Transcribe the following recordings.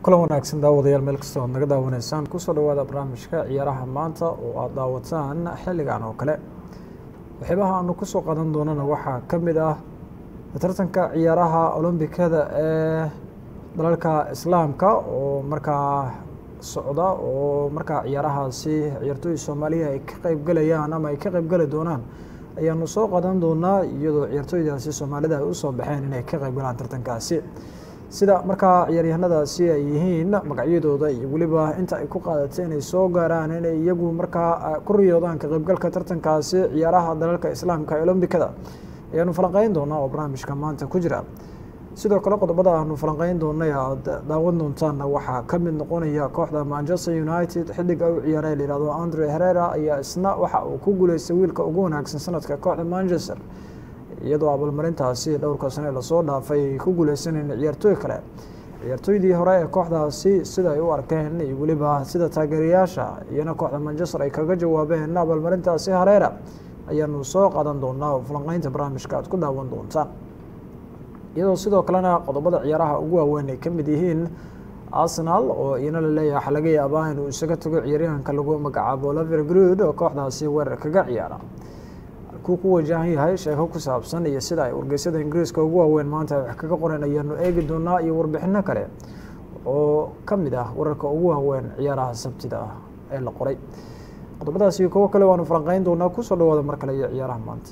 kulan wanaagsan daawadayaal meel kasta oad naga daawanaysaan kusoo dhawaada barnaamijka ciyaaraha maanta oo aada daawataan xilligan oo kale waxyaabaha aanu kusoo qadan doonana waxaa ka mid ah tartanka ciyaaraha olombikada ee dalalka islaamka oo markaa socda oo markaa ciyaarahaasi ciyaartooy soomaaliya ay ka qeybgalayaan ama ay ka qeybgali doonaan ayaanu soo qadan doonaa iyadoo ciyaartooydaasi soomaalida ay usoo baxeen inay ka qeybgalaan tartankaasi sida markaa ciyaaryahanadaasi ay yihiin magacyadooda iyo weliba inta ay ku qaadatay inay soo gaaraan inay iyagu markaa ku riyoodaan ka qeybgalka tartankaasi ciyaaraha dalalka islaamka ee olombikada ayaanu falanqeyn doonaa oo barnaamijka maanta ku jira sidoo kale qodobada aanu falanqeyn doonay aad daawan doontaanna waxaa ka mid noqonaya kooxda manchester united xidiga u ciyaaray layihahdo andre herera ayaa isna waxa uu ku guuleystay wiilka ugu wanaagsan sanadka kooxda manchester iyadoo abaalmarintaasi dhowrka sane lasoo dhaafay ay ku guuleysaneen ciyaartooy kale ciyaartooydii hore ee kooxdaasi sida ay u arkeen iyo weliba sida taageerayaasha iyana kooxda manchester ay kaga jawaabeen abaalmarintaasi hareera ayaanu soo qadan doonaa oo falanqeynta barnaamijka aad ku daawan doontaan iyadoo sidoo kalena qodobada ciyaaraha ugu waaweyn ay ka mid yihiin arsenal oo iyana laleeyahay waxaa laga yaabaa inuu isaga tago ciyaaryahanka lagu magacaabo laver grood oo kooxdaasi weerar kaga ciyaara halkuu ku wajahan yahay sheeko ku saabsan iyo sida ay wargeysyada ingiriiska ugu waaweyn maanta ay wax kaga qoreen ayaanu eegi doonaa iyo warbixino kale oo ka mid ah wararka ugu waaweyn ciyaaraha sabtida ah ee la qoray qodobadaas iyo kuwo kale waanu falanqeyn doonaa kusoo dhawaada mar kale iyo ciyaaraha maanta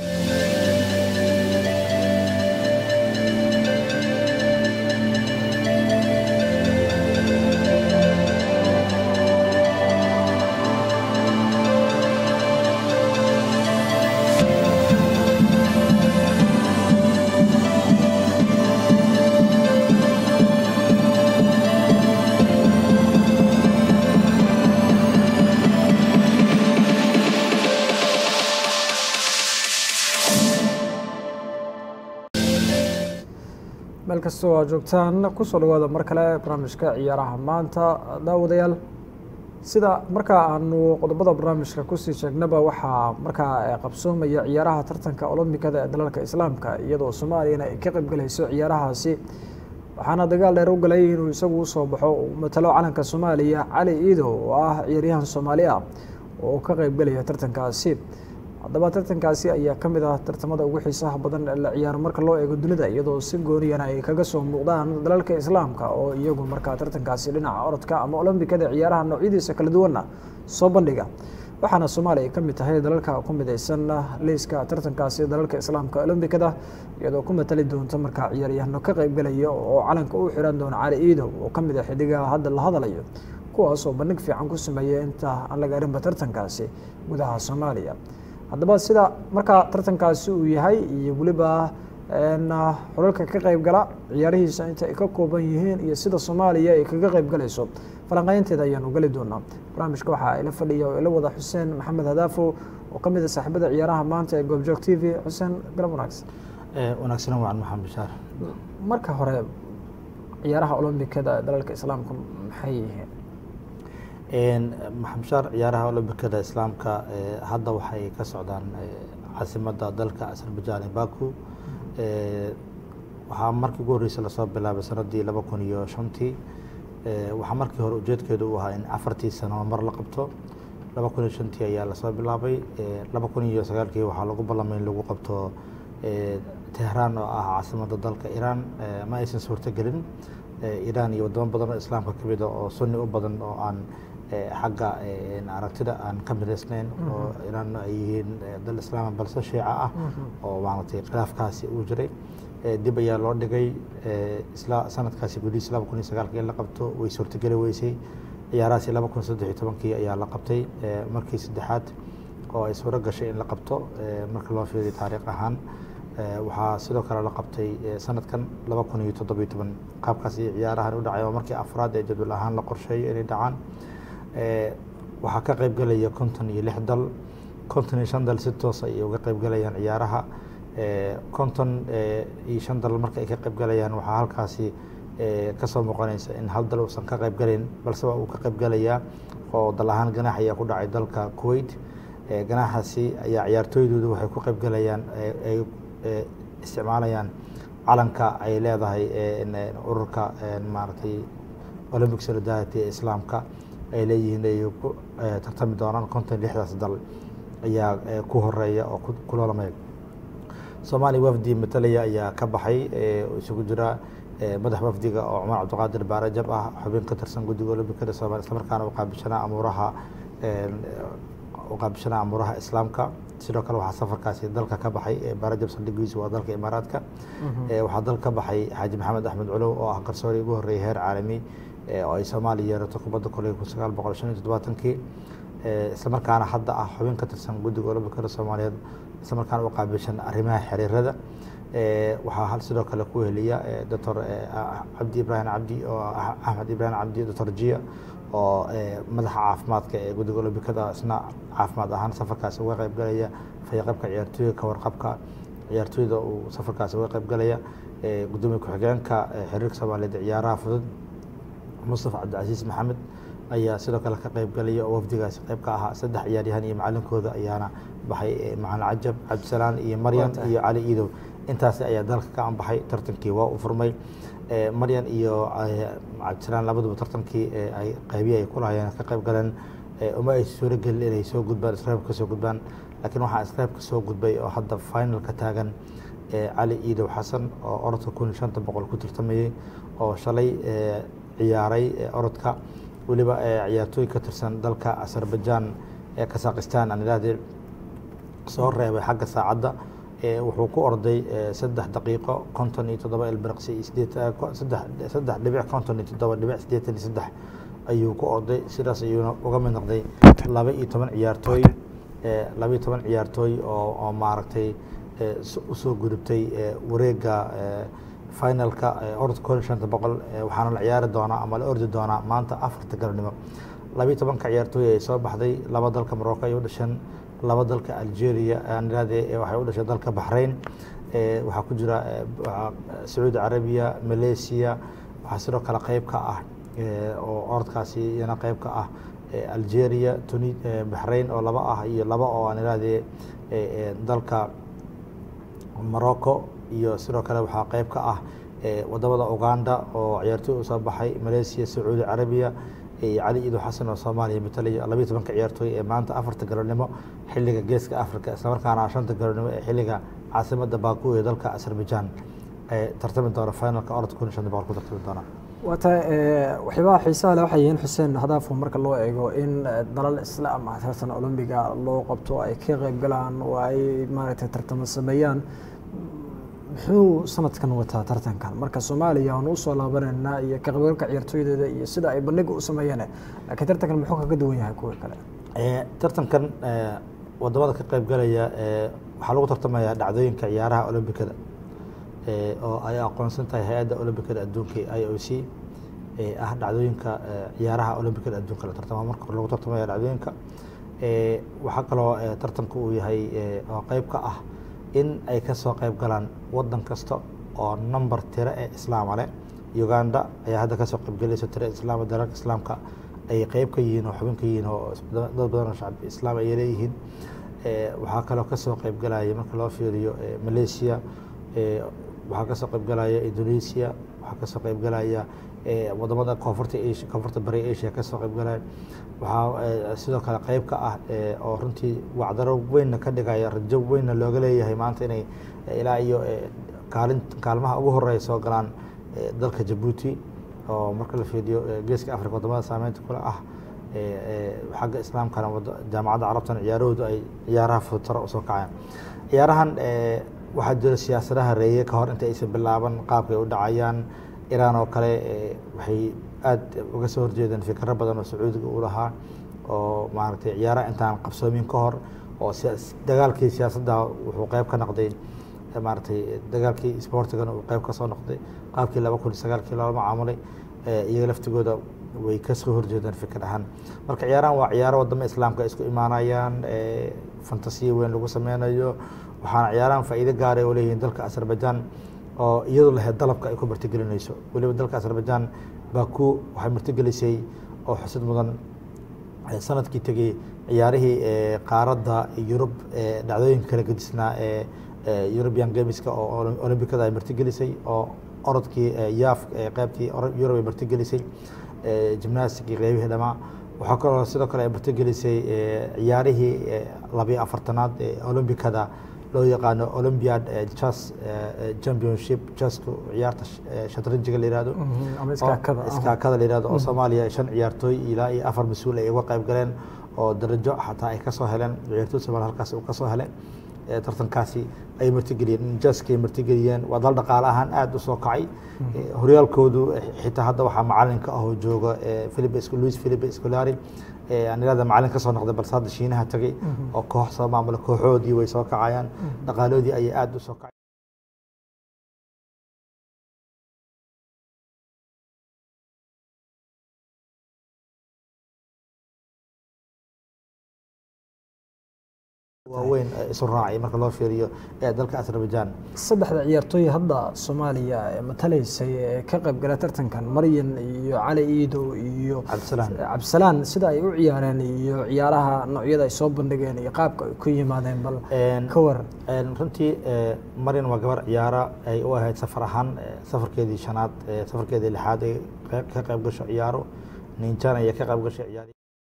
meel kastoo aad joogtaan kusoo dhawaada mar kale barnaamijka ciyaaraha maanta daawadayaal sida markaa aanu qodobada barnaamijka kusii sheegnaba waxaa markaa qabsoomaya ciyaaraha tartanka olombikada ee dalalka islaamka iyadoo soomaaliyana ay ka qeybgalayso ciyaarahaasi waxaana dagaal dheer u galay inuu isagu usoo baxo uu matalo calanka soomaaliya cali iido oo ah ciyaaryahan soomaali ah oo ka qeybgalaya tartankaasi haddaba tartankaasi ayaa ka mid ah tartamada ugu xiisaha badan ee la ciyaaro marka loo eego dunida iyadoo si gooniyana ay kaga soo muuqdaan dalalka islaamka oo iyagu markaa tartankaasi dhinaca orodka ama olombikada ciyaaraha noocyadiisa kala duwanna soo bandhiga waxaana soomaaliya ay ka mid tahay dalalka ku midaysan liiska tartankaasi dalalka islaamka olombikada iyadoo ku matali doonta markaa ciyaaryahano ka qeybgalaya oo calanka u xiran doona cali iidow oo ka mid ah xidigaha hadda la hadalayo kuwaasoo bandhig fiican ku sameeya inta aan la gaarinba tartankaasi gudaha soomaaliya haddaba sida markaa tartankaasi uu yahay iyo weliba xulalka ka qeybgala ciyaarihiisa inta ay ka kooban yihiin iyo sida soomaaliya ay kaga qeybgalayso falanqeynteeda ayaanu geli doonaa barnaamijka waxaa ila fadhiya oo ila wada xuseen maxamed hadaafo oo ka mid a saaxiibada ciyaaraha maanta ee goobjoog t v xuseen galab wanaagsan wanaagsan waan maxamed bishaar marka hore ciyaaraha olombikada ee dalalka islaamka maxay yihiin maxamed bishaar ciyaaraha olombikada islaamka hadda waxay ka socdaan caasimada dalka azerbaijan ee baku waxaa markii ugu horreysay lasoo bilaabay sanadii laba kun iyo shantii waxaa markii hore ujeedkeedu u ahaa in afartii sano mar la qabto laba kun iyo shantii ayaa lasoo bilaabay laba kun iyo sagaalkii waxaa lagu ballamay in lagu qabto tehraan oo ah caasimada dalka iiraan ma aysan suurtogelin iiraan iyo wadamo badan oo islaamka ka mida oo sunni u badan oo aan xagga aragtida aan ka midaysnayn oo iiraan ay yihiin dal islaama balse shiica ah oo maaragtay khilaafkaasi uu jiray dib ayaa loo dhigay isla sanadkaasi gudihiis laba kun iyo sagaalkii in la qabto way suurtogeli weysay ciyaarahaasi laba kun saddex iyo tobankii ayaa la qabtay markii saddexaad oo ay suuro gashay in la qabto marka loo fiiriyo taariikh ahaan waxaa sidoo kale la qabtay sanadkan laba kun iyo toddobiyo toban qaabkaas iyo ciyaarahan u dhacay oo markii afraad ee jadwal ahaan la qorsheeyo inay dhacaan waxaa ka qeybgelaya konton iyo lix dal konton iyo shan dal si toos ay uga qeybgelayaan ciyaaraha konton iyo shan dal marka ay ka qeybgelayaan waxaa halkaasi kasoo muuqanaysa in hal dal uusan ka qeybgelayn balse waa uu ka qeybgelayaa oo dal ahaan ganaax ayaa ku dhacay dalka kuwait ganaaxaasi ayaa ciyaartooydooda waxay ku qeybgelayaan ay isticmaalayaan calanka ay leedahay ururka maaragtay olympic solidarity ee islaamka ay leeyihiin ay ku tartami doonaan konton lixdaas dal ayaa ku horeeya oo ku loolamaya soomaaliya wafdi matalaya ayaa ka baxay isugu jira madax wafdiga oo cumar cabdiqaadir baarajab ah xubin ka tirsan guddiga olombikada soomaliya islamarkaana uqaabishanaa amuuraha uqaabishanaa amuuraha islaamka sidoo kale waxaa safarkaasi dalka ka baxay baarajab saldhigiisu waa dalka imaaraadka waxaa dal ka baxay xaaji maxamed axmed culow oo ah garsoori ugu horreeyay heer caalami oo ay soomaaliya yeerato kubadda koley kun sagaal boqol shan iyo toddobaatankii islamarkaana hadda ah xubin ka tirsan guddiga olombikada soomaaliyeed islamarkaana u qaabilshan arrimaha xiriirada waxaa hal sidoo kale ku heliya doctor cabdi ibraahim cabdi oo axmed ibraahim cabdi doctor jiya oo madaxa caafimaadka ee guddiga olombikada isna caafimaad ahaan safarkaasi uga qayb galaya fayaqabka ciyaartooyga ka warqabka ciyaartooyda uu safarkaasi uga qayb galaya gudoomiye ku-xigeenka xiriirka soomaaliyeed ciyaaraha fudud mustafa cabdicasiis maxamed ayaa sidoo kale ka qayb galaya oo wafdigaasi qayb ka ahaa saddex ciyaaryahan iyo macalinkooda ayaana baxay macalin cajab cabdisalaan iyo maryan iyo cali iidow intaasi ayaa dalka ka anbaxay tartankii waa u furmay maryan iyo cabdisalaan labaduba tartankii ay qaybihi ay kulahayeen ka qayb galeen uma ay suuragelin inay soo gudbaan isreebka kasoo gudbaan laakiin waxaa isreebka soo gudbay oo hadda finalka taagan cali iidow xasan oo orodka kun iyo shanta boqol ku tartamayey oo shalay ciyaaray orodka weliba ciyaartooy ka tirsan dalka azerbaijan ee kazakhistan aan idhahdee soo reebay xagga saacadda wuxuu ku orday saddex daqiiqo konton iyo toddoba ilbirqsi iyo sideed saddex dhibic konton iyo toddoba dhibic siddeetan iyo saddex ayuu ku orday sidaas ayuuna uga mid noqday laba iyo toban ciyaartooy laba iyo toban ciyaartooy oo oo maaragtay usoo gudubtay wareega finalka orod kun iyo shanta boqol waxaana la ciyaari doonaa ama la ordi doonaa maanta afarta galabnimo labiiyo tobanka ciyaartooy ay soo baxday laba dalka morocco ay u dhasheen laba dalka algeria aan idhahdee waxay u dhashay dalka baxrain waxaa ku jira sacuudi carabiya malaysia waxaa sidoo kale qayb ka ah oo orodkaasi iyana qayb ka ah algeria tuni baxrain oo laba ah iyo laba oo aan idhahdee dalka morocco iyo sidoo kale waxaa qayb ka ah wadamada uganda oo ciyaartooy usoo baxay malaysia sacuudi carabiya cali iido xasan oo soomaaliya matalaya labiiyo tobanka ciyaartooy ee maanta afarta galabnimo xiliga geeska africa islamarkaana shanta galabnimo ee xiliga caasimada baku ee dalka azerbaijan ee tartami doona finalka orodka kun iyo shanta boqol ku tartami doona waata waxyaabaha xiisaha le waxay yihiin xuseen hadaafo marka loo eego in dalal islaam ah tartan olombiga loo qabto ay ka qeyb galaan oo ay maaragtay tartamo sameeyaan muxuu sanadkan wataa tartankan marka soomaaliya aan usoo laabanayna iyo ka qaybgalka ciyaartooydeeda iyo sida ay bandhiga u sameeyeen laakiin tartankan muxuu kaga duwan yahay kuwa kale tartankan wadamada ka qayb galaya waxaa lagu tartamayaa dhacdooyinka ciyaaraha olombikada oo ay aqoonsan tahay hay-adda olombikada adduunka i o c ah dhacdooyinka ciyaaraha olombikada adduunka la tartama marka hore lagu tartamaya dhacdooyinka waxaa kaloo tartanka uu yahay oo qeyb ka ah in ay kasoo qayb galaan wadan kasta oo number tiro ee islaama leh uganda ayaa hadda kasoo qaybgelaysa tiro islaam dalalka islaamka ay qeyb ka yihiin oo xubin ka yihiin oo dad badan oo shacab islaam ay leeyihiin waxaa kaloo kasoo qayb galaya marka loo fiiriyo malaysia waxaa kasoo qayb galaya indonesia waxaa kasoo qayb galaya wadamada koonfurta asia koonfurta bari asia kasoo qayb galaya waxaa sidoo kale qeyb ka ah oo runtii wacdaro weynna ka dhigaya rajo weynna looga leeyahay maanta inay ilaa iyo kaalin kaalmaha ugu horeeya soo galaan dalka jabuuti oo marka la fiiriyo geeska africa wadamada saameynta kule ah xagga islaamkana jaamacadda carabtana ciyaarahoodu ay ciyaaraha futaro usoo kacayaan ciyaarahan waxaa jira siyaasadaha reeye ka hor inta aysan bilaaban qaabkay u dhacayaan iraan oo kale waxay aada uga soo horjeedeen fikro badan oo sacuudiga u lahaa oo maaragtay ciyaaraha intaan qabsoomin ka hor oo dagaalkii siyaasadda wuxuu qeyb ka noqday maaragtay dagaalkii sportigana uu qeyb kasoo noqday qaabkii laba kun iyo sagaalkii loola macaamulay iyaga laftigooda way kasoo horjeedeen fikir ahaan marka ciyaarahan waa ciyaaro wadamo islaamka ay isku imaanayaan fantasiya weyn lagu sameynayo waxaana ciyaarahan faa'iido gaara oo leeyihiin dalka azerbaijan oo iyadu lahayd dalabka ay ku martigelinayso weliba dalka azerbaijan baku waxay martigelisay oo xusid mudan sanadkii tegey ciyaarihii qaaradda yurub dhacdooyinka kala gedisnaa ee european gameska oo olombikada ay martigelisay oo orodkii yaaf qeybtii yurub ay martigelisay gimnastic qeybihii dhamaa waxaa kaloo sidoo kale ay martigelisay ciyaarihii labiyo afartanaad ee olombikada loo yaqaano olympiad chess championship chesska ciyaarta shatranjiga la yihahdo iskaakada la yihahdo oo soomaaliya shan ciyaartooy ilaa iyo afar mas-uul ay uga qayb galeen oo darajo xataa ay kasoo heleen ciyaartooy soomaaliya halkaas uu kasoo helay tartankaasi ay martigeliyeen jaskay martigeliyeen waa dal dhaqaale ahaan aada u soo kacay horyaalkoodu xitaa hadda waxaa macalinka ahoo jooga philip luis philip scolari aan irahda macalin ka soo noqday balse hadda shiinaha tagay oo koox soo maamula kooxoodii way soo kacayaan dhaqaaloodii ayay aada u soo kacay waaweyn isu raacay marka loo fiiriyo ee dalka azerbaijan saddexda ciyaartooy hadda soomaaliya matalaysay ee ka qayb gala tartankan maryan iyo cali iidow iyo cabdisalaan cabdisalaan sida ay u ciyaareen iyo ciyaaraha noocyada ay soo bandhigeen iyo qaabka ay ku yimaadeen bal ka waran runtii maryan waa gabar ciyaara ay u ahayd safar ahaan safarkeedii shanaad safarkeedii lixaad ay ka qayb gasho ciyaaro ninjan ayay ka qayb gashay ciyaar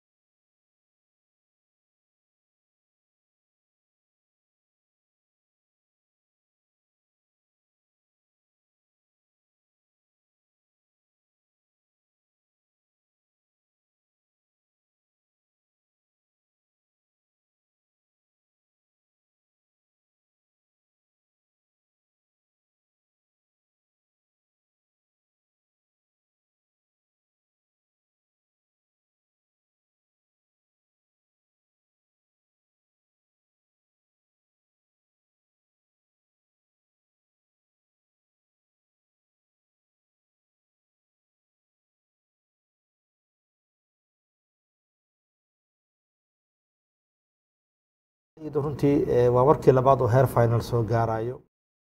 runtii waa markii labaad oo heer final soo gaarayo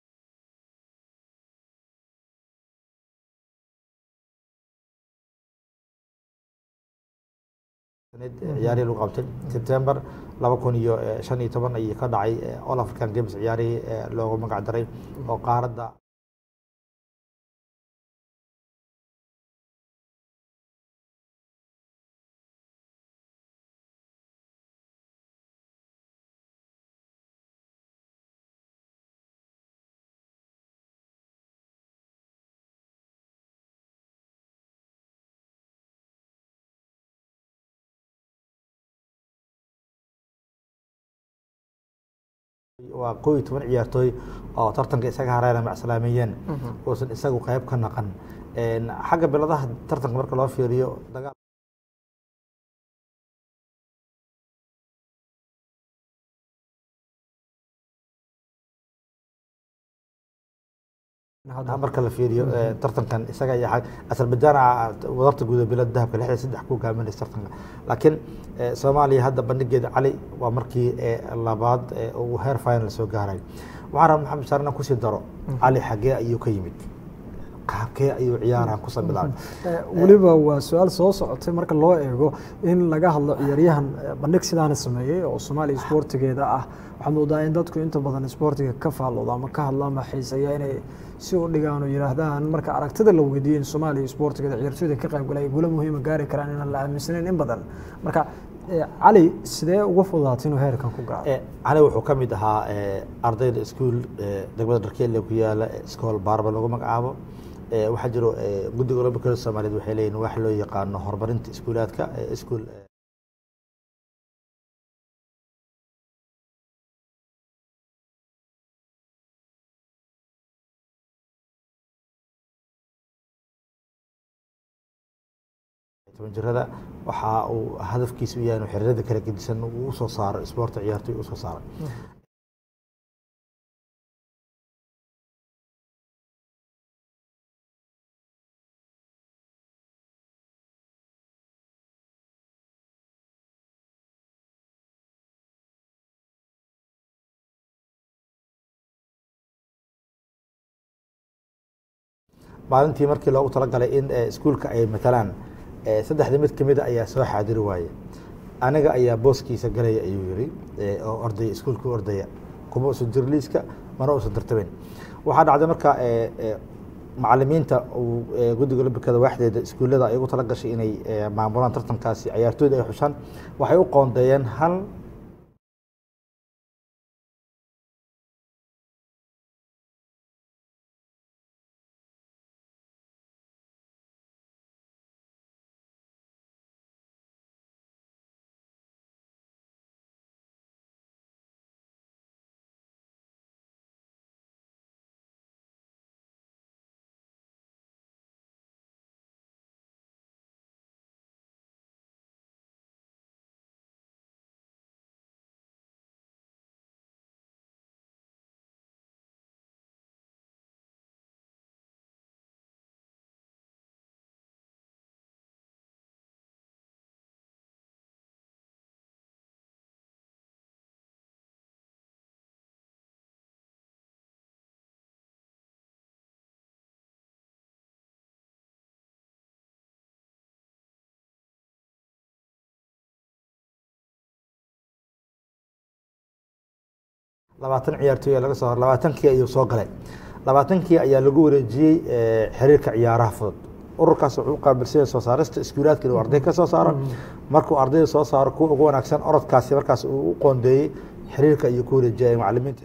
ciyaarihii lagu qabtay sebtember laba kun iyo shan iyo toban ayay ka dhacay all african games ciyaarihii loogu magac daray oo qaaradda waa kow iyo toban ciyaartooy oo tartanka isaga hareera macsalaameeyeen uusan isagu qayb ka naqan xagga biladaha tartanka marka loo fiiriyo dagaal marka la fiiriyo tartankan isaga iyo azerbaijan wadarta guuda bilad dahabka lixda saddex ku hogaaminaysa tartanka laakiin soomaaliya hadda bandhigeeda cali waa markii labaad uu heer final soo gaaray waxaan rabaa maxamed saarna kusii daro cali xagee ayuu ka yimid qaabkee ayuu ciyaarahan kusoo bilaabay weliba waa su-aal soo socotay marka loo eego in laga hadlo ciyaaryahan bandhig sidaana sameeyey oo soomaaliya isboortigeeda ah waxaad moodaa in dadku inta badan isboortiga ka faallooda ama ka hadla ama xiiseeya inay si u dhigaan oo yihaahdaan marka aragtida la weydiiyo in soomaaliya isboortigeeda ciyaartooyda ka qayb galay gulo muhiima gaari karaan inaan la aaminsaneyn in badan marka cali sidee uga fududaatay inuu heerkan ku gaaro cali wuxuu ka mid ahaa ardayda iskuol degmada dharkeelle ku yaala iskool baarba lagu magacaabo waxaa jiro guddiga olambikada soomaaliyeed waxay leeyihin wax loo yaqaano horumarinta iskuulaadka iskuol toban jirada waxa uu hadafkiisa u yahay inuu xiriirada kala gedisan uu usoo saaro isboorta ciyaartoy usoo saaro maalintii markii loogu talagalay in iskuulka ay matalaan saddexda mid kamida ayaa soo xaadiri waaye aniga ayaa booskiisa galaya ayuu yiri oo ordaya iskuulka ordaya kuma usan jir liiska mana usan tartabeyn waxaa dhacday marka macalimiinta uu guddiga olambikada waaxdeeda iskuullada ay ugu tala gashay inay maamulaan tartankaasi ciyaartooyda ay xushaan waxay u qoondeeyeen hal labaatan ciyaartooy laga soo hor labaatankii ayuu soo galay labaatankii ayaa lagu wareejiyey xiriirka ciyaaraha fudud ururkaas wuxuu u qaabilsanya soo saarista iskuulaadka inuu arday ka soo saaro markuu ardayda soo saaro kuwa ugu wanaagsan orodkaasi markaas uu u qoondeeyey xiriirka ayuu ku wareejiyay macalimiinta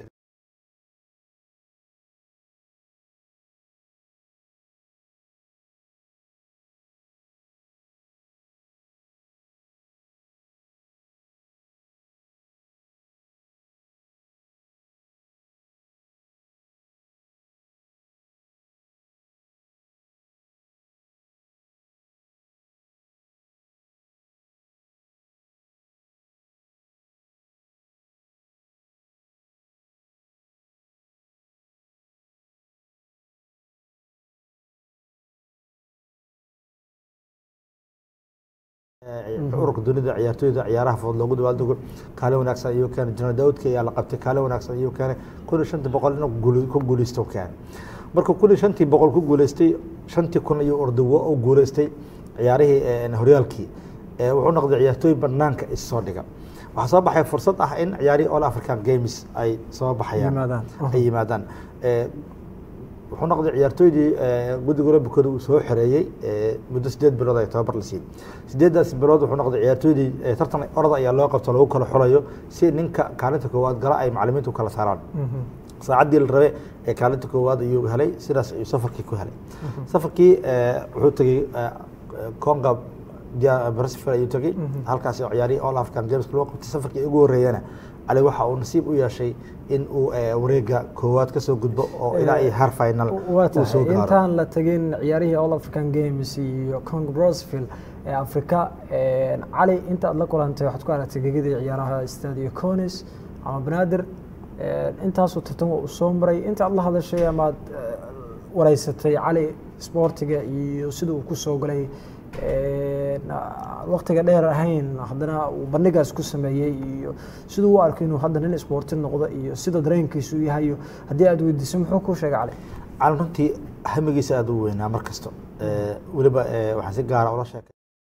ururka dunida ciyaartooyda ciyaaraha fudud loogu dabaaldego kaalin wanaagsan ayuu keenay general daawudka ayaa la qabtay kaalin wanaagsan ayuu keenay kun iyo shantii boqol inuu ku guuleysto keenay markuu kun iyo shantii boqol ku guuleystay shantii kun ayuu ordawo u guuleystay ciyaarihii horyaalkii wuxuu noqday ciyaartooy banaanka issoo dhiga waxaa soo baxay fursad ah in ciyaarihii all african games ay soo baxayaan ay yimaadaan wuxuu noqday ciyaartooydii guddiga olambikooda uu soo xoreeyey muddo sideed bilood ay tababar la siiyey sideedaas bilood wuxuu noqday ciyaartooydii tartan orada ayaa loo qabto lagu kala xulayo si ninka kaalinta koowaad gala ay macalimiintu kala saaraan saacaddii la rabe ee kaalinta koowaad ayuu helay sidaas ayuu safarkii ku helay safarkii wuxuu tegey conga brasfil ayuu tegey halkaas ciyaarihii all african games loo qabtay safarkii ugu horreeyana cali waxa uu nasiib u yeeshay in uu wareega koowaad kasoo gudbo oo ilaa iyo har final waa tahay intaan la tegin ciyaarihii all african games iyo cong brosville ee africa cali inta aad la kulantay waxaad ku aragtay gegadii ciyaaraha stadio conis ama banaadir intaasoo tartan uu soo maray inta aad la hadashay amaad wareysatay cali sportiga iyo sida uu kusoo galay waktiga dheer ahayn haddana uu bandhigaas ku sameeyey iyo siduu u arkay inuu hadda nin isboorti noqdo iyo sida dareenkiisu yahayo haddii aad weydiiso muxuu kuu sheegay cali cali runtii hamigiisa aada u weynaa mar kasta weliba waxaan si gaara ula sheekay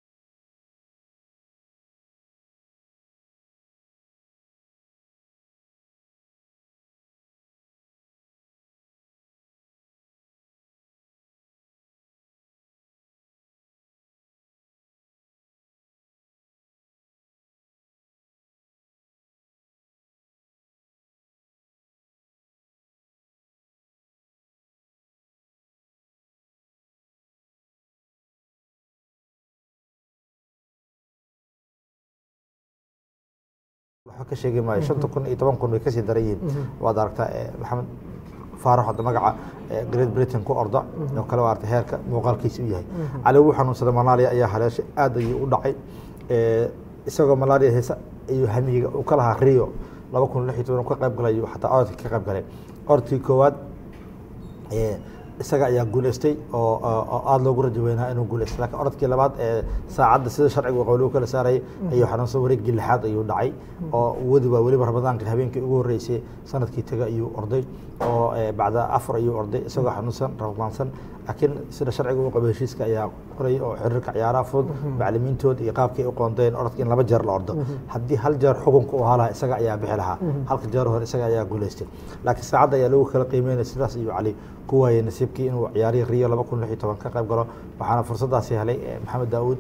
waxba ka sheegi maayo shanta kun iyo toban kun way kasii daran yihiin waad aragtaa maxamed faarax hadda magaca great britain ku orda oo kale aragtay heerka muuqaalkiisa u yahay cali wuu xanuunsaday malaria ayaa haleeshay aad ayuu u dhacay isagoo malaria heesa iyo hamiga uu ka lahaa rio laba kun lix iyo toban ka qayb galay xataa orodka ka qayb galay orodkii koowaad isaga ayaa guuleystay oo aada loogu rajo weynaa inuu guuleystay lakiin orodkii labaad ee saacadda sida sharciga qowluhu kala saarayay ayuu xanuunsan wareeggii lixaad ayuu dhacay oo wadi waa weliba ramadaanka habeenkii ugu horreysay sanadkii taga ayuu orday oo bacda afar ayuu orday isagoo xanuunsan ramadaansan laakiin sida sharciga u qabo heshiiska ayaa qoray oo xiriirka ciyaaraha fudud macalimiintood iyo qaabkay u qoondeen orodka in laba jeer la ordo haddii hal jeer xukunka uu ahaa lahaa isaga ayaa bixi lahaa halka jeer hore isaga ayaa guuleystay laakiin saacadda ayaa lagu kala qiimeynaya sidaas ayuu cali ku waayey nasiibkii inuu ciyaarihii rio laba kun lix iyo toban ka qayb galo waxaana fursaddaasi helay maxamed daawuud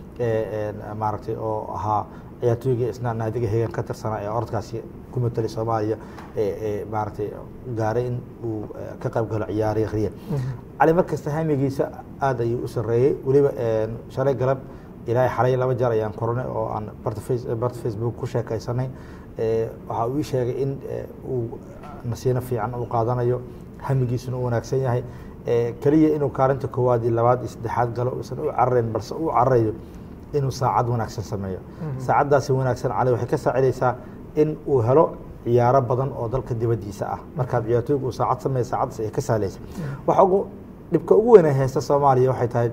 maaragtay oo ahaa ciyaartooyga isna naadiga hegan ka tirsanaa ee orodkaasi ku matelay soomaaliya maaragtay gaaray in uu ka qayb galo ciyaarihii rio cali markasta hamigiisa aad ayuu u sareeyey weliba shalay galab ilaahay xalay laba jeer ayaan koranay oo aan barta barta facebook ku sheekaysanay waxa uu ii sheegay in uu nasiino fiican uu qaadanayo hamigiisuna u wanaagsan yahay keliya inuu kaalinta koowaad iyo labaad iyo saddexaad galo uusan u cararayn balse uu cararayo inuu saacad wanaagsan sameeyo saacaddaasi wanaagsan cali waxay ka saacidaysaa in uu helo ciyaaro badan oo dalka dibaddiisa ah markaad ciyaartooyga uu saacad sameeyo saacaddaas ay ka sahlaysa waxa ugu dhibka ugu weyn ee haysta soomaaliya waxay tahay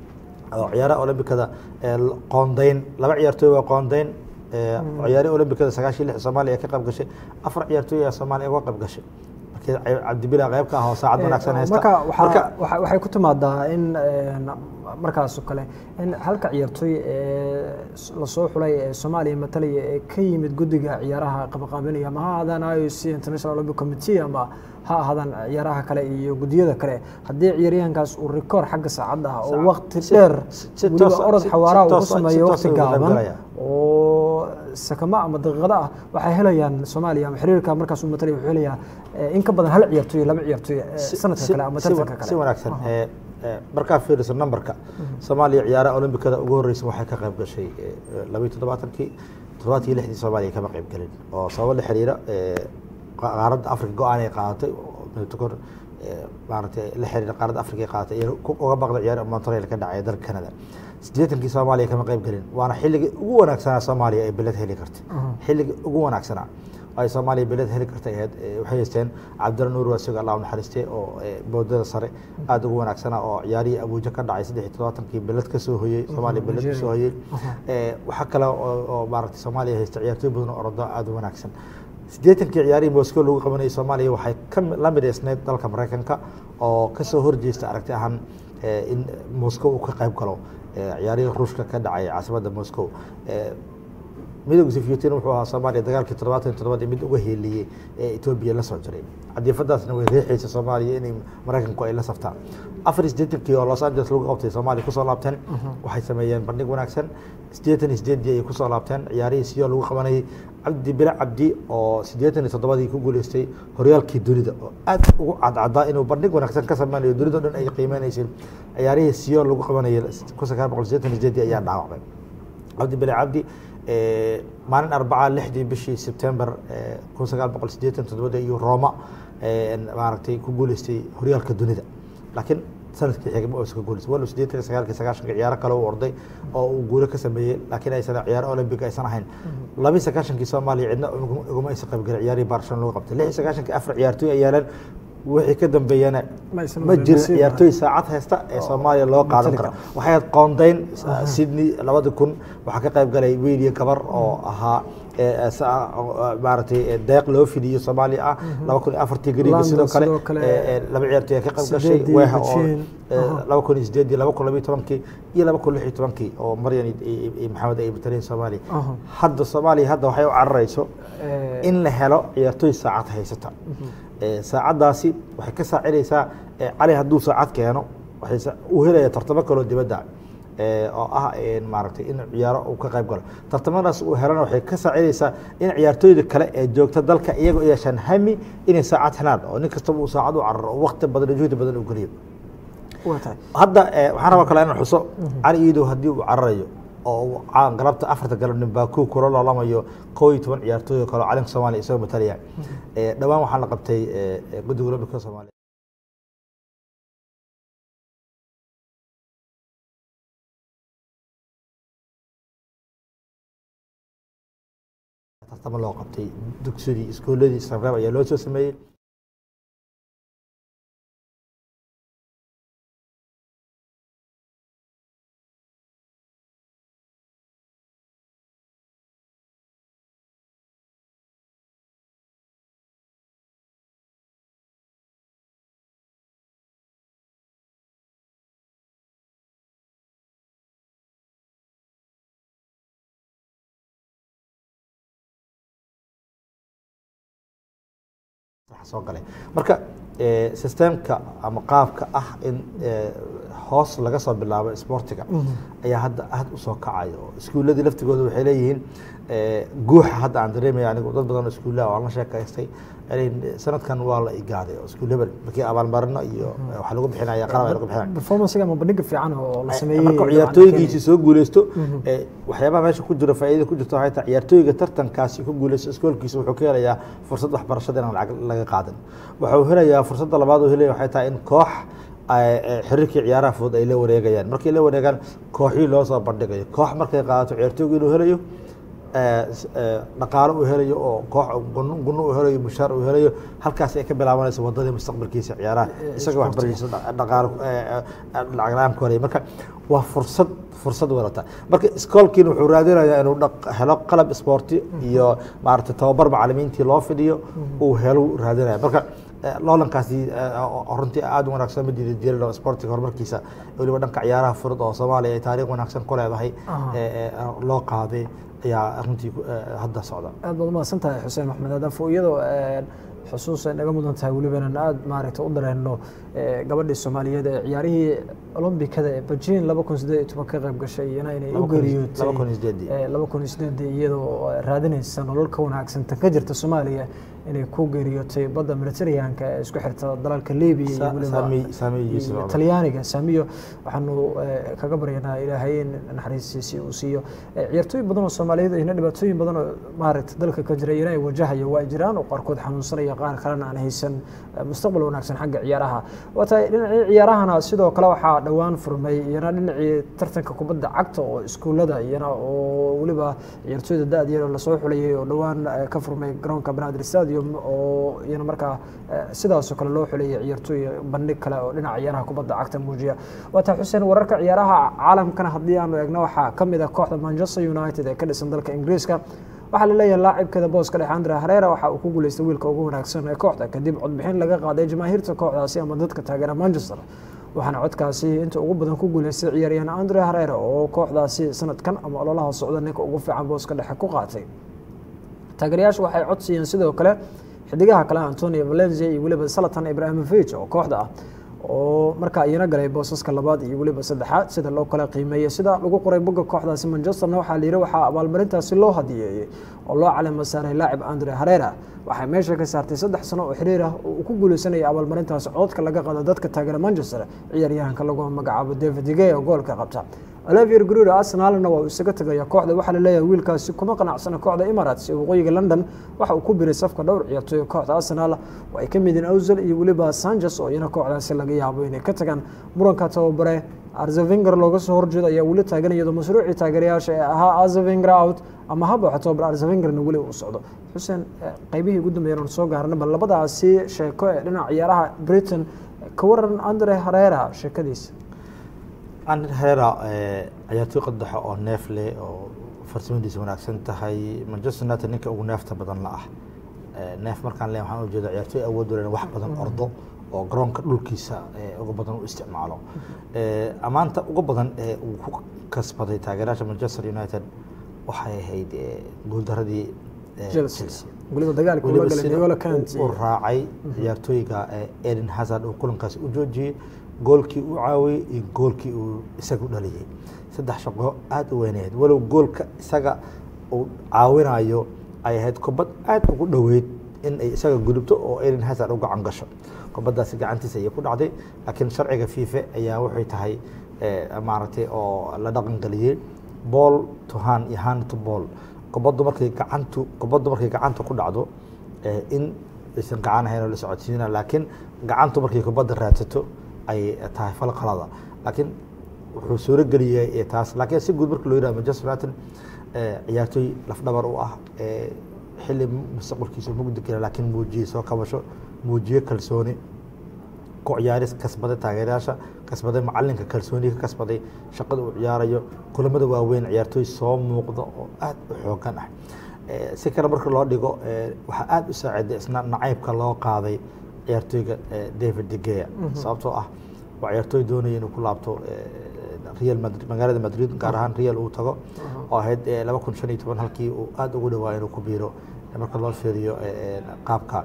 oo ciyaaraha olombikada qoondayn laba ciyaartooy waa qoondayn ciyaarihii olombikada sagaashiyo lix soomaaliya ee ka qayb gashay afar ciyaartooy ayaa soomaaliya uga qayb gashay markii cabdibila qayb ka ah oo saacad wanaagsan haysta marka waxaa waxay ku timaadaa in markaasoo kale in halka ciyaartooy ee lasoo xulay ee soomaaliya matalaya ee ka yimid guddiga ciyaaraha qabaqaabinaya ama ha ahaadaan i o c international olympic committee ama ha ahaadaan ciyaaraha kale iyo guddiyada kale haddii ciyaaryahankaas uu rikoor xagga saacadda ah oo wakti dheer weliba orod xawaaraha uu ku sameeyo wakti gaaban oo sakamo ama daqiiqado ah waxay helayaan soomaaliya ama xiriirka markaas uu matalaya wuxuu helayaa in ka badan hal ciyaartooy laba ciyaartooy sanadka kale ama tartanka kale si wanaagsan markaa fiiriso numberka soomaaliya ciyaaraha olombikada ugu horreysa waxay ka qayb gashay labayo toddobaatankii toddobaadkii lixdii soomaaliya kama qayb gelin oo sababo la xiriira qaaradda africa go-aan ay qaadatay kor maaragtay la xiriira qaaradda africa ay qaadatay iyo uga baqda ciyaar montreal ka dhacaya dalka canada siddeetankii soomaaliya kama qayb gelin waana xilligii ugu wanaagsanaa soomaaliya ay beled heli kartay xilligii ugu wanaagsanaa ay soomaaliya beled heli kartay ahayd waxay haysteen cabdilla nuur waasigo allah u naxariistay oo boodada sare aada ugu wanaagsanaa oo ciyaarihii abuuja ka dhacay saddex iyo toddobaatanki beled ka soo hoyey soomaaliya beled ka soo hoyey waxaa kale oo maaragtay soomaaliya haysta ciyaartooy badan oo orodo aada u wanaagsan siddeetankii ciyaarihii moscow lagu qabanayay soomaaliya waxay ka la midaysneyd dalka maraykanka oo kasoo horjeesta aragti ahaan in moscow uu ka qayb galo ciyaarihii ruushka ka dhacay caasimadda moscow midowga sifiyutin wuxuu ahaa soomaaliya dagaalkii toddobaatan iyo toddobadii mid uga heeliyey ee etoobiya la soo jiray cadiifadaasna way riixaysa soomaaliya inay maraykanku ay la saftaan afar iyo siddeetankii oo los angeles lagu qabtay soomaaliya kusoo laabteen waxay sameeyeen bandhig wanaagsan siddeetan iyo siddeedii ayay kusoo laabteen ciyaarihii siyo lagu qabanayay cabdi bile cabdi oo siddeetan iyo toddobadii ku guuleystay horyaalkii dunida oo aad ugu cadcadaa inuu bandhig wanaagsan ka sameynayo dunida o dhan ay qiimeynaysay ciyaarihii siyo lagu qabanayay kun sagaal boqol siddeetan iyo siddeedii ayaa dhaawacmay cabdi bile cabdi maalin arbaca lixdii bishii sebtember kun sagaal boqol siddeetan toddobada iyo roma maaragtay ku guuleystay horyaalka dunida laakiin sanadkii xigay ma uusan ka guuleystay walow siddeetan iyo sagaalkii sagaashanka ciyaaro kale uu orday oo uu guulo ka sameeyey laakiin aysan ciyaaro olympic aysan ahayn labii sagaashankii soomaaliya cidna uguma aysan qaybgelin ciyaarihii barcelona lagu qabtay lix iyo sagaashankii afar ciyaartooy ay yeeleen wixii ka dambeeyana ma jirin ciyaartooy saacad haysta ee soomaaliya loo qaadan karo waxay ahayd qoondayn sydney labada kun waxaa ka qayb galay wiil iyo gabar oo ahaa maaragtay deeq loo fidiyo soomaaliya ah laba kun iyo afartii gariga sidoo kale laba ciyaartooy ayaa ka qayb gashay weeha oo laba kun iyo sideedii laba kun labiyo tobankii iyo laba kun lix iyo tobankii oo maryan iyo maxamed ay mataleen soomaaliya hadda soomaaliya hadda waxay u cararayso in la helo ciyaartooy saacad haysata saacaddaasi waxay ka saacidaysaa cali hadduu saacad keeno waxay uu helaya tartamo kaloo dibadda oo ah maaragtay in ciyaaro uu ka qayb galo tartamadaas uu helana waxay ka saacidaysaa in ciyaartooyda kale ee joogta dalka iyagoo yeeshaan hami inay saacad helaan oo nin kastaba uu saacad u cararo oo wakti badan juhdi badan uu geliyo hadda waxaan rabaa kale inaan xuso cali iidow haddii uu cararayo oo galabta afarta galabnin baaku kula loolamayo koo iyo toban ciyaartooy kaloo calanka soomaaliya isagoo matalaya dhowaan waxaa la qabtay guddiga olambika soomaaliya tartamo loo qabtay dugsidii iskooladii sarreeb ayaa loo soo sameeyey soo galay marka eh, systemka ama qaabka ah in eh, hoos laga soo bilaabo sportiga ayaa hadda aada usoo kacaya oo iskuuladii laftigooda waxay leeyihiin eh, guuxa hadda aan dareemaya anigu dad badan oo iskuullaha waan la sheekaystay inay sanadkan waa la igaaday oo iskuul hebel markii abaalmarino iyo waxaa lagu bixinaya qalab ay lagu bixinaya performancega ama bandhiga fiican oo la sameeyey marka ciyaartooygiisi soo guuleysto ee, waxyaabaha meesha ku jira faa'iida ku jirta waxay tahay ciyaartooyga tartankaasi ku guuleysto iskoolkiisa wuxuu ka helayaa fursad waxbarashada inaan lacag laga qaadan wuxuu helayaa fursadda labaad uu helaya waxay tahay in koox ay- ay xiriirkii ciyaaraha fudud ay la wareegayaan markay la wareegaan kooxii loo soo bandhigayo koox markay qaadato ciyaartooygu inuu helayo ee, s- ee, dhaqaalo uu helayo oo koox gunno gunno uu helayo mushaar uu helayo halkaas ay ka bilaabanaysa wadadii mustaqbalkiisa ciyaaraha isaga waxbarashadiisa dha- dhaqaalo ee, ee, lacag la-aan ku helaya marka waa fursad fursad wadata marka iskoolkiina wuxuu raadinayaa inuu dhaq- helo qalab isboorti iyo maaragtay tababar macalimiintii loo fidiyo uu helo raadinaya marka eh, loolankaasi eh, oo runtii aada u wanaagsan ma diida jirin oo sportiga horumarkiisa weliba dhanka ciyaaraha furud oo soomaaliya ay taariikh wanaagsan ku leedahay Aha. eh, eh, loo qaaday ayaa runtii ku- eh, hadda socda aad baad umahadsan tahay xuseen maxmed adafo iyadoo xusuus ay naga mudan tahay weliba inaan aada maaragta u dareenno eh, gabadhii soomaaliyeed ee ciyaarihii olombikada ee beijing laba kun sideed iyo toban ka qayb gashay iyana inay u Laba kun iyo- geeriyootay laba kun iyo sideedii. eh, laba kun iyo sideedii iyadoo raadinaysa nolol ka wanaagsan tan ka jirta soomaaliya inay ku geeriyootay badda mediterraneanka ee isku xirta dalalka libiya iyo Sa- weliba Saami- Saami Yuusuf iyo Cumar. talyaaniga saamiyo waxaanu eh, kaga baryanaa ilaahay in naxariistiisi uu siiyo Eh, ciyaartooy badan oo soomaaliyeed ayna dhibaatooyin badan oo maaragta dalka ka jira iyana ay wajahayo waa jiraan oo qaarkood xanuunsanaya qaar kalena aan haysan eh, mustaqbal wanaagsan xagga ciyaaraha waa tahay dhinacii ciyaarahana sidoo kale waxaa dhowaan furmay iyana dhinacii tartanka kubadda cagta oo iskuullada iyana oo weliba ciyaartooyda da-da yar oo lasoo xulayay oo dhowaan eh, ka furmay garoonka banaadir stadium oo iyana markaa eh, sidaasoo kale loo xulayay ciyaartooy bandhig kale oo dhinaca ciyaaraha kubadda cagta muujiya waa tahay xuseen wararka ciyaaraha caalamkana haddii aanu eegno waxaa ka mid ah kooxda manchester united ee ka dhisan dalka ingiriiska waxaa la leeyahay laacibkeeda booska dhexe andre hareera waxa uu ku guuleystay wiilka ugu wanaagsan ee kooxda kadib codbixin laga qaaday jamaahiirta kooxdaasi ama dadka taageera manchester waxaana codkaasi inta ugu badan ku guuleystay ciyaaryahan andre hareera oo kooxdaasi sanadkan ama ololaha socda ninka ugu fiican booska dhexe ku qaatay taageerayaashu waxay cod siiyeen sidoo kale xidigaha kale antonio valencia iyo weliba salatan ibrahimovic oo kooxda ah oo markaa iyana galay boosaska labaad iyo weliba saddexaad sida loo kala qiimeeyey sida lagu qoray bogga kooxdaasi manchesterna waxaa la yidhi waxaa abaalmarintaasi loo hadiyeeyey oo loo calamo saaray laacib andre harera waxay meesha ka saartay saddex sano oo xiriir ah oo uu ku guuleysanaya abaalmarintaasi cododka laga qado dadka taageera manchester ciyaaryahanka lagu magacaabo david digey oo goolka qabta olivier gruder arsenalna waa uu isaga tegaya kooxda waxaa la leeyahay wiilkaasi kuma qanacsana kooxda emirates ee waqooyiga london waxa uu ku biray safka dhowr ciyaartooy kooxda arsenal oo ay ka mid yihiin owsel iyo weliba sanchez oo iyana kooxdaasi laga yaabo inay ka tagaan muranka tababare arzevinger looga soo horjeedo ayaa weli taagan iyadoo mashruucii taageerayaasha ee ahaa arzevinger out ama haba tababar arzevingerna weli uu socdo xuseen eh, qaybihii ugu dambeeyeen oon soo gaarna bal labadaasi sheeko ee dhinaca ciyaaraha britain ka waran andre harera sheekadiisa Andre Herrera eh, ciyaartooy qadaxa oo neef leh oo farsamadiisa wanaagsan tahay Manchester United ninka ugu neefta badan la ah Eh, neef markaan leeyahay waxaan ujeedaa ciyaartooy awood u leh wax badan ordo oo garoonka dhulkiisa eh, ugu badan u isticmaalo Eh, amaanta ugu badan ee uu ku kasbaday taageerayaasha Manchester United waxay ahayd eh, guuldaradii eh, chelsea Chelsea weliba dagaalkii weliba ula galay sida N'Golo uu- Kante uu raacay ciyaartooyga eh, Eden Hazard uu kulankaasi u joojiyey goolkii uu caawiyey iyo goolkii uu isaga u dhaliyey saddex shaqo aada u weyneed walow goolka isaga uu caawinayo ay ahayd kubad aada ugu dhoweyd in ay isaga gudubto oo Eden Hazard u gacan gasho kubaddaasi gacantiisa ayay ku dhacday laakiin sharciga FIFA ayaa waxay tahay eh, maaragtay oo la dhaqan geliyey ball to hand iyo hand to ball kubaddu markay gacantu kubaddu markay gacanta ku dhacdo eh, in aysan gacan ahayn oo la socodsiina laakiin gacantu markay kubadda raadsato ay tahay fal qalada laakiin wuxuu suuro geliyey eh, taas laakiin si guud marka loo yidhaha Manchester United eh, ciyaartooy lafdhabar u ah eh, xilli mustaqbalkiisa mugdi kale laakiin muujiyey soo kabasho muujiye kalsooni ku ciyaaris kasbaday taageerayaasha kasbaday macalinka kalsooniga ka kasbaday shaqada uu ciyaarayo kulamada waaweyn ciyaartooy soo muuqda oo aad u xoogan ah Eh, si kale marka loo dhigo eh, waxaa aada u saaciday isna nacaybka loo qaaday ciyaartooyga eh, david de gea sababtoo ah waa ciyaartooy doonaya inuu ku laabto eh, real madrid magaalada madrid gaar ahaan real uu tago oo ahayd eh, laba kun shan iyo toban halkii uu aada ugu dhawaa inuu ku biiro marka loo fiiriyo eh, eh, qaabka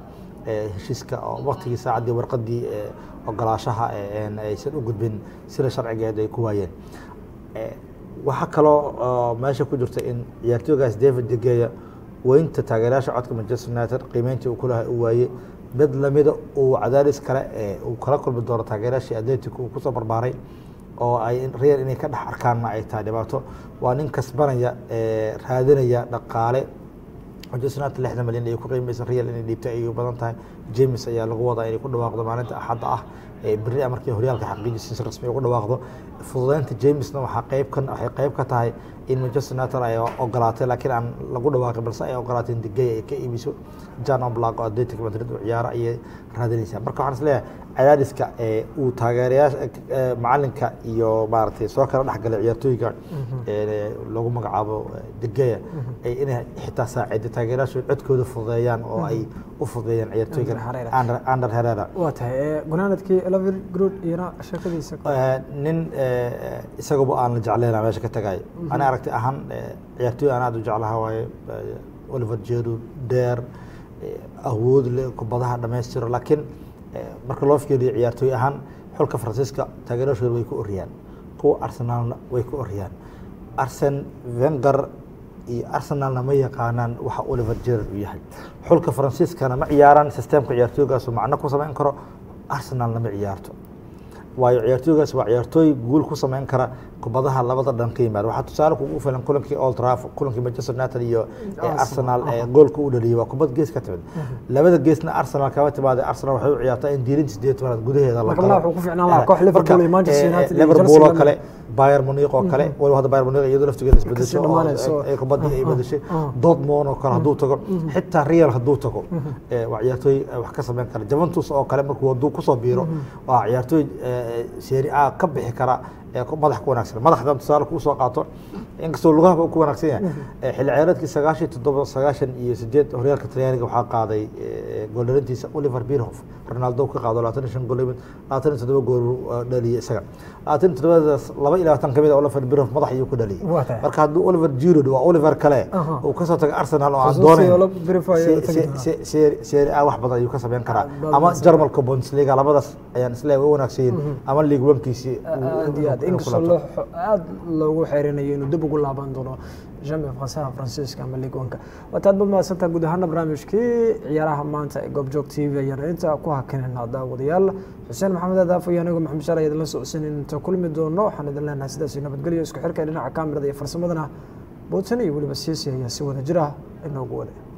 heshiiska oo waktigii saacaddii warqaddii ogolaashaha aysan u gudbin sida sharcigeed ay ku waayeen waxaa kaloo meesha ku jirta in ciyaartooygaas david degeya weynta taageerayaasha codka manchester united qiimeyntii uu kulaha u waayey mid lamida uu cadaadis kale uu kala kulmi doono taageerayaashii atletico uu kusoo barbaaray oo ay real inay ka dhex arkaanna ay tahay dhibaato waa nin kasbanaya raadinaya dhaqaale manchester united lixdan malyan ay ku qiimaysa real inay dhiibtay ay u badan tahay james ayaa lagu wadaa inay ku dhawaaqdo maalinta axadda ah berri markii horyaalka xaqiijisa si rasmi ugu dhawaaqdo fududeynta jamesna waxaa qeyb ka waxay qeyb ka tahay in manchester united ay ogolaatay laakiin aan lagu dhawaaqin balse ay ogolaatay in digay ay ka iibiso jan oblak oo atletic madrid u ciyaaro ayay raadinaysaa marka waxaan isleeyahay cadaadiska uu taageerayaasha macalinka iyo maaragtay soo kala dhexgalay ciyaartooyga lagu magacaabo degeya inay xitaa saacido taageerayaashu codkooda fududeeyaan oo ay u fududeeyaan ciyaartooyga ander herera waa tahay gunaanadkii eleven grood iyana sheekadiisa nin isaguba aan la jeclayna meesha ka tagay ani aragti ahaan ciyaartooy aan aad u jeclaha waaye oliver jeru deer awood le kubadaha dhamaystiro laakiin marka loo fiiriyo ciyaartooy ahaan xulka faransiiska taageerashooda way ku oriyaan kuwa arsenaalna way ku oriyaan arsen venger iyo arsenalna ma yaqaanaan waxa oliver jerer uu yahay xulka faransiiskana ma ciyaaraan sistemka ciyaartooygaasu macno ku samayn karo arsenalna ma ciyaarto waayo ciyaartooygaas waa ciyaartooy guul ku samayn kara kubadaha labada dhan ka yimaada waxaa tusaale kugu filan kulankii old trafford kulankii manchester united iyo arsenal goolka u dhaliyay waa kubad gees ka timid labada geesna arsenal kama timaada arsenal waxay u ciyaartaa in diirin sideed tobanaad gudaheeda liverpool oo kale bayern munich oo kale waliba hadda bayern munich iyadoo laftigeeda isbedesho ay kubadii ay bedeshay dortmund oo kale hadduu tago xitaa real hadduu tago waa ciyaartooy wax ka samayn kara juventus oo kale markuu hadduu kusoo biiro waa ciyaartooy seeri a ka bixi kara madax ku wanaagsan madaxdan tusaale kuu soo qaato inkastoo lugaha ku wanaagsan yahay xilli ciyaareedkii sagaashan toddoba sagaashan iyo sideed horyaalka talyaaniga waxaa qaaday gooldhalintiisa oliver birhof ronaldo ka qaado labaatan iyo shan gool labaatan iyo toddoba gool dhaliyay isaga labaatan iyo toddobadaas laba iyo labaatan kamid a oliver birhof madax ayuu ku dhaliyay marka hadduu oliver giroud waa oliver kale uu kasoo tagay arsenal oo aan doonayn seeri a wax badan ayuu ka sameyn karaa ama jarmalka bundesliga labadaas ayaan isleeyahay way wanaagsan yihiin ama league onkiisii inkastoo aada loogu xeerinayo inuu dib ugu laaban doono jamia fasaha faransiiska ama ligonka waataad ba mahadsantaa guud ahaana barnaamijkii ciyaaraha maanta ee goobjoog t v ayaan inta ku hakinayna daawadayaal xuseen maxamed adaaf iyo anigo maxamed shaal ayad la socodsan inta kulmi doono waxaan idin leenahay sidaas nabadgelyo isku xirka dhinaca kaamirada iyo farsamadana boodsan iyo weliba siisi ayaa si wada jira inoogu wada